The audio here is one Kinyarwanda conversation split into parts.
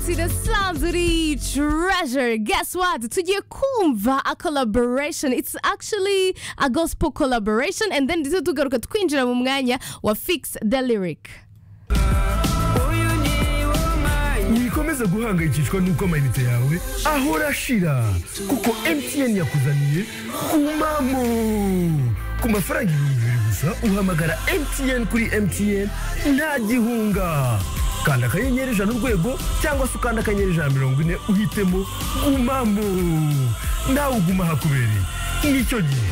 kwakira Sandri Treasure. Guess what? Tugiye kumva a collaboration. It's actually a gospel collaboration and then ndetse tugaruka twinjira mu mwanya wa Fix the Lyric. wikomeza guhangayikishwa n'uko amayinite yawe ahora ashira kuko mtn yakuzaniye umamo ku mafaranga ibihumbi bibiri gusa uhamagara mtn kuri mtn nta gihunga kanda akanyenyeri ijana urwego cyangwa se ukanda akanyenyeri ijana mirongo ine uhitemo umamo nawe uguma hakubereye nicyo gihe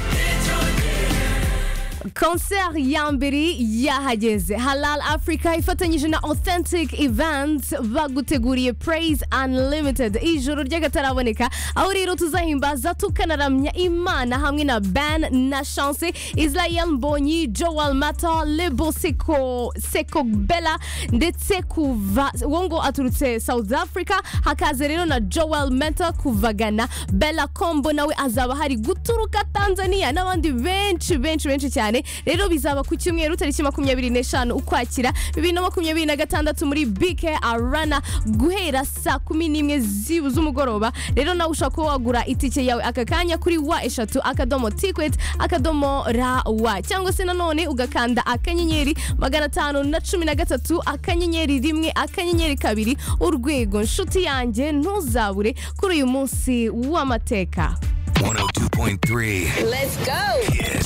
concert ya mbere yahageze halal africa ifatanyije na authentic events baguteguriye praise unlimited ijoro ry'akataraboneka aho rero tuzahimbaza tukanaramya imana hamwe na ben na chance israel mbonyi joel mata lebo seko seko bella ndetse kuva wongo aturutse south africa hakaza rero na joel mata kuva ghana bella kombo nawe azaba hari guturuka tanzania n'abandi benshi benshi benshi cyane cyane rero bizaba ku cyumweru tariki makumyabiri n'eshanu ukwakira bibiri na makumyabiri na gatandatu muri bike arana guhera saa kumi n'imwe z'ibu z'umugoroba rero nawe ushobora kuba wagura itike yawe aka kanya kuri wa eshatu akadomo tikweti akadomo ra wa cyangwa se nanone ugakanda akanyenyeri magana atanu na cumi na gatatu akanyenyeri rimwe akanyenyeri kabiri urwego nshuti yanjye ntuzabure kuri uyu munsi w'amateka 102.3 Let's go. Kiss